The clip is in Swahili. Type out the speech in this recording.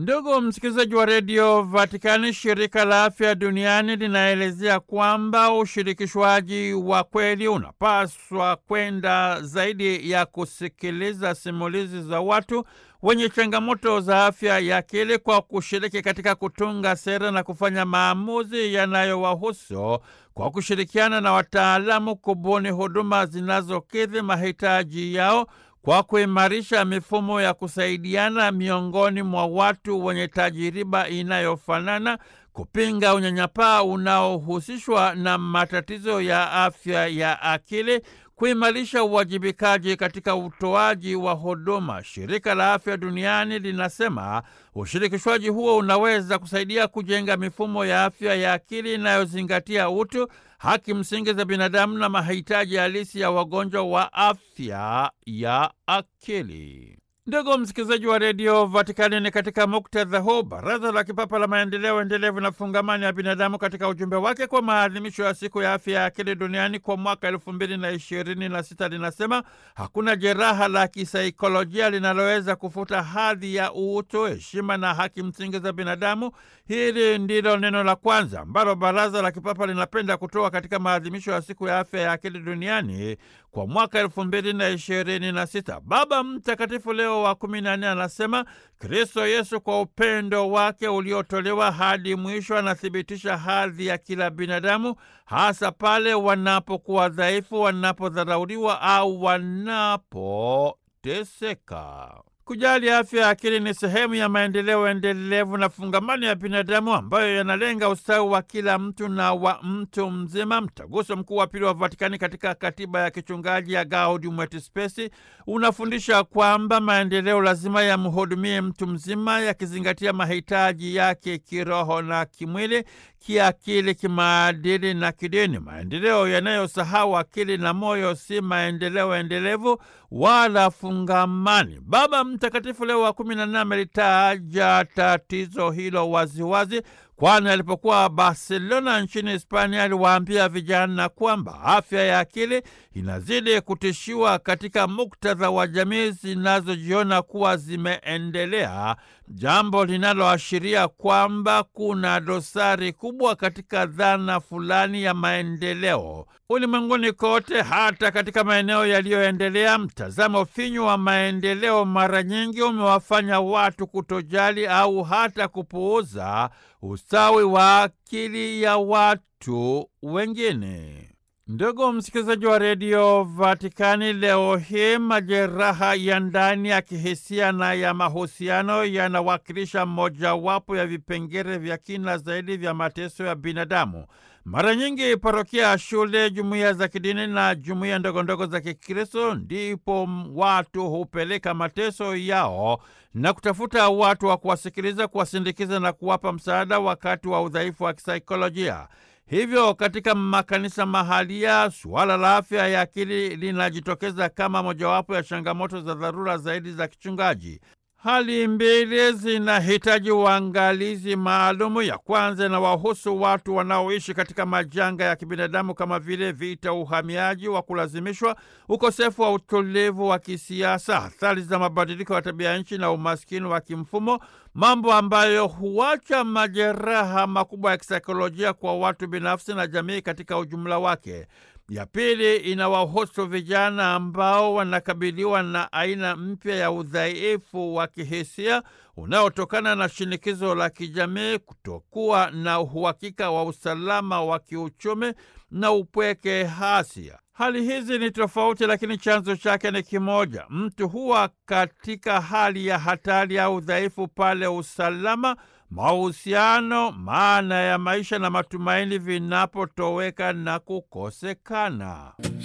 Ndugu msikilizaji wa redio Vatikani, shirika la afya duniani linaelezea kwamba ushirikishwaji wa kweli unapaswa kwenda zaidi ya kusikiliza simulizi za watu wenye changamoto za afya ya akili kwa kushiriki katika kutunga sera na kufanya maamuzi yanayowahusu kwa kushirikiana na wataalamu kubuni huduma zinazokidhi mahitaji yao kwa kuimarisha mifumo ya kusaidiana miongoni mwa watu wenye tajiriba inayofanana, kupinga unyanyapaa unaohusishwa na matatizo ya afya ya akili, kuimarisha uwajibikaji katika utoaji wa huduma. Shirika la Afya Duniani linasema ushirikishwaji huo unaweza kusaidia kujenga mifumo ya afya ya akili inayozingatia utu, haki msingi za binadamu na mahitaji halisi ya wagonjwa wa afya ya akili. Ndugu msikilizaji wa redio Vatikani, ni katika muktadha huu Baraza la Kipapa la Maendeleo Endelevu na Fungamani ya Binadamu katika ujumbe wake kwa maadhimisho ya siku ya afya ya akili duniani kwa mwaka elfu mbili na ishirini na sita linasema hakuna jeraha la kisaikolojia linaloweza kufuta hadhi ya utu, heshima na haki msingi za binadamu. Hili ndilo neno la kwanza ambalo Baraza la Kipapa linapenda kutoa katika maadhimisho ya siku ya afya ya akili duniani kwa mwaka elfu mbili na ishirini na sita. Baba Mtakatifu Leo wa kumi na nne anasema Kristo Yesu kwa upendo wake uliotolewa hadi mwisho anathibitisha hadhi ya kila binadamu, hasa pale wanapokuwa dhaifu, wanapodharauliwa au wanapoteseka. Kujali afya ya akili ni sehemu ya maendeleo endelevu na fungamano ya binadamu ambayo yanalenga ustawi wa kila mtu na wa mtu mzima. Mtaguso Mkuu wa Pili wa Vatikani katika katiba ya kichungaji ya Gaudium et Spes unafundisha kwamba maendeleo lazima yamhudumie mtu mzima, yakizingatia mahitaji yake kiroho na kimwili, kiakili, kimaadili na kidini. Maendeleo yanayosahau akili na moyo si maendeleo endelevu wala fungamani. Baba Mtakatifu Leo wa kumi na nne amelitaja tatizo hilo waziwazi, kwani alipokuwa Barcelona nchini Hispania aliwaambia vijana kwamba afya ya akili inazidi kutishiwa katika muktadha wa jamii zinazojiona kuwa zimeendelea, jambo linaloashiria kwamba kuna dosari kubwa katika dhana fulani ya maendeleo ulimwenguni kote. Hata katika maeneo yaliyoendelea, mtazamo finyu wa maendeleo mara nyingi umewafanya watu kutojali au hata kupuuza ustawi wa akili ya watu wengine. Ndugu msikilizaji wa redio Vatikani, leo hii majeraha ya ndani ya kihisia na ya mahusiano yanawakilisha mojawapo ya vipengele vya kina zaidi vya mateso ya binadamu. Mara nyingi parokia ya shule, jumuiya za kidini na jumuiya ndogondogo za Kikristo ndipo watu hupeleka mateso yao na kutafuta watu wa kuwasikiliza, kuwasindikiza na kuwapa msaada wakati wa udhaifu wa kisaikolojia. Hivyo katika makanisa mahalia, suala la afya ya akili linajitokeza kama mojawapo ya changamoto za dharura zaidi za kichungaji. Hali mbili zinahitaji uangalizi maalumu. Ya kwanza inawahusu watu wanaoishi katika majanga ya kibinadamu kama vile vita, uhamiaji wa kulazimishwa, ukosefu wa utulivu wa kisiasa, athari za mabadiliko ya tabia nchi na umaskini wa kimfumo, mambo ambayo huacha majeraha makubwa ya kisaikolojia kwa watu binafsi na jamii katika ujumla wake. Ya pili inawahusu vijana ambao wanakabiliwa na aina mpya ya udhaifu wa kihisia unaotokana na shinikizo la kijamii, kutokuwa na uhakika wa usalama wa kiuchumi na upweke hasia. Hali hizi ni tofauti, lakini chanzo chake ni kimoja. Mtu huwa katika hali ya hatari au udhaifu pale usalama mahusiano, maana ya maisha na matumaini vinapotoweka na kukosekana.